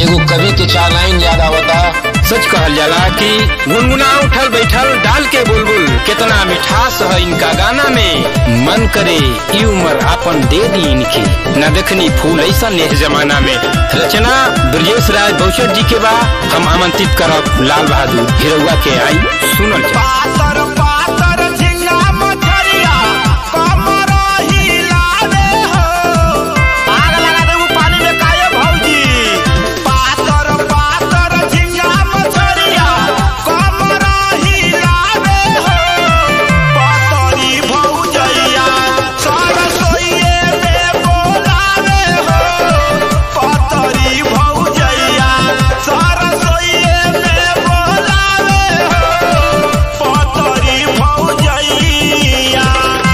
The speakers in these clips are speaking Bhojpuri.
एगो कवि के चार लाइन याद आवता सच कहल जाला कि गुनगुना उठल बैठल डाल के बुलबुल कितना मिठास है इनका गाना में मन करे ई उम्र आपन दे दी इनके न देखनी फूल ऐसा नेह जमाना में रचना ब्रजेश राय बौचर जी के बा हम आमंत्रित करब लाल बहादुर हिरौआ के आई सुनल जा पातर पातर झिंगा मछरिया कमर हिलावे हो आग लगा दे उ पानी में काये भौजी पातर पातर झिंगा मछरिया कमर हिलावे हो पतरी भौजैया सरसोइए में बोलावे हो पतरी भौजैया सरसोइए में बोलावे हो पतरी भौजैया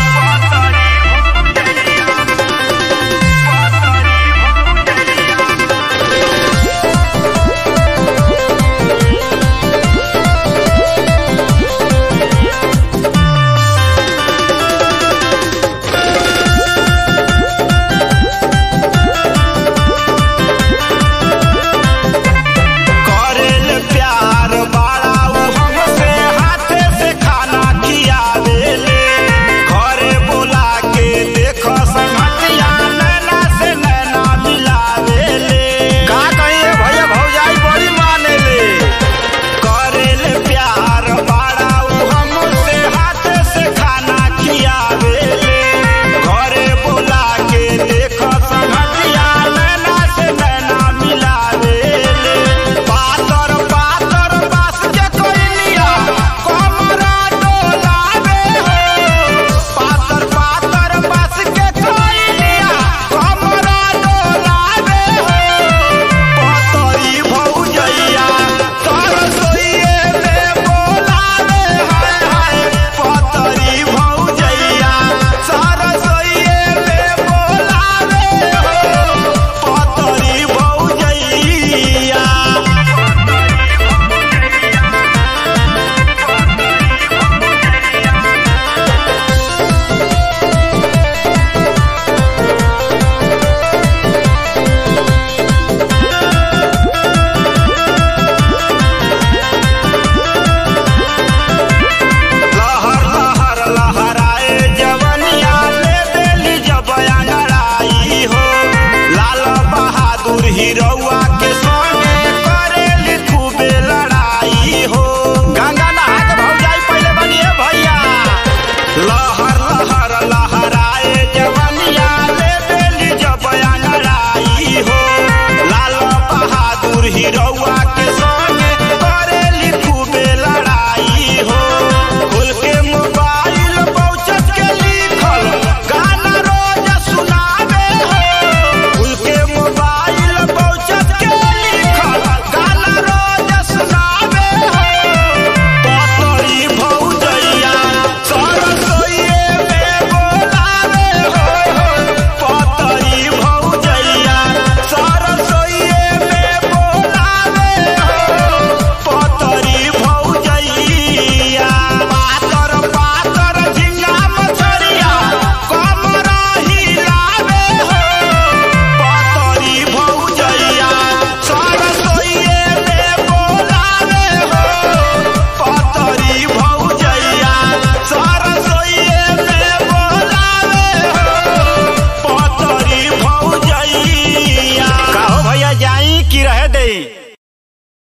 करेल प्यार बाड़ा उ हमसे हाथे से खाना खियावेले घरे बुला के देख संगतिया नैना से नैना मिलावेले का कहिए भैया भौजाई बड़ी मानेले करेल प्यार बाड़ा उ हमसे हाथे से खाना खियावेले घरे बुला के देख संगतिया नैना से नैना मिलावेले पातर पातर बास के कोइलिया कमरा डोलावे हो पातर पातर बास के कोइलिया कमरा डोलावे हो पतरी भौजैया सरसोइए में बोलावे हाय हाय पतरी भौजैया सरसोइए में बोलावे हो पतरी भौजैया लहर लहर लहराए जवनिया ले देली जब अंगड़ाई हो लाल बहादुर हिरौआ के संगे करेली खूबे लड़ाई हो गंगा नहा के भौजाई पहले बनिए भैया लहर लहर लहराए जवनिया ले देली जब अंगड़ाई हो लाल बहादुर हिरौआ के संगे करेली खूबे लड़ाई हो खुल के मोबाइल पहुंचत के लिखल गाना रोज सुनावे हो खुल के मोबाइल पहुंचत के लिखल गाना रोज सुनावे हो पतरी भौजैया सरसोइए में बोलावे हो पतरी भौजैया सरसोइए में बोलावे हो पतरी भौजैया पातर पातर झिंगा मछरिया कमर हिलावे हो पतरी भौजैया सरसोइए में बोलावे हो पतरी भौजैया सरसोइए में बोलावे हो पतरी भौजैया कहो भैया जाई कि रह दई